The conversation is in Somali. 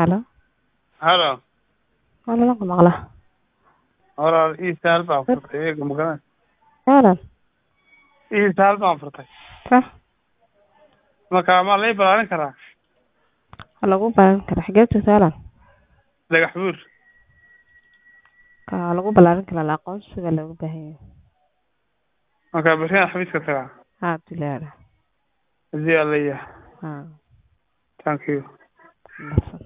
Halo. halo Walaal ku maqlaa. walaal ii sahal baan furtay eega magaran Walaal. ii sahal baan furtay Ka. marka ma lay balaarin karaa Waa lagu baaran karaa xageed joogtaa walaal. dhagax buur Ka waa lagu balaarin karaa aqoonsiga looga baahan yahay. marka beriyan xafiiska tagaa Haa dilaara. hadii alla yahay Haa. thank you Mahadsan.